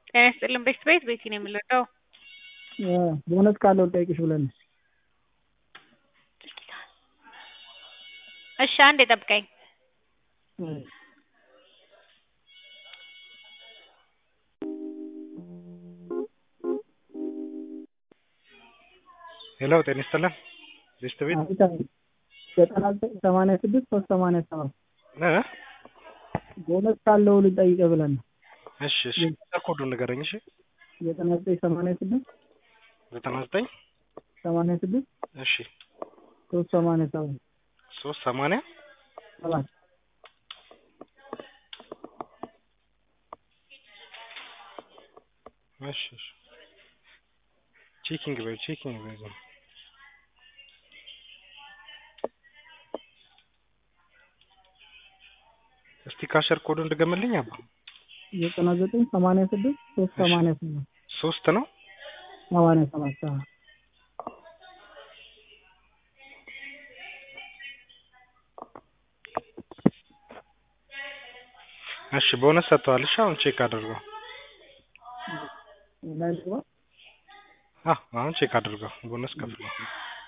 ጤና ይስጥልን ቤት ቤት ቤቲ ነው የምንለው። ቦነስ ካለው ልጠይቅሽ ብለን ነው። እሺ አንዴ ጠብቀኝ። ሄሎ ጤና ይስጥልን ቤት ቤት አቤት አቤት ዘጠና ዘጠኝ ሰማንያ ስድስት ሶስት ሰማንያ ሰባት እ ቦነስ ካለው ልጠይቅህ ብለን ነው። እሺ እሺ ኮዱን ንገረኝ። እሺ ዘጠና ዘጠኝ ሰማንያ ስድስት ዘጠና ዘጠኝ ሰማንያ ስድስት እሺ ሶስት ሰማንያ ሰባት ሶስት ሰማንያ ሰባት እሺ እሺ ቼኪንግ በይ ቼኪንግ በይ ዝም እስቲ ካሸር ኮዱን ድገምልኝ አባ ዘጠና ዘጠኝ ሰማንያ ስድስት ሶስት ሰማንያ ሰባት ሶስት ነው ሰማንያ ሰባት አዎ እሺ ቦነስ ሰጥተዋል። እሺ አሁን ቼክ አድርገው። ላይ ልግባ? አዎ አሁን ቼክ አድርገው። ቦነስ ከፍለው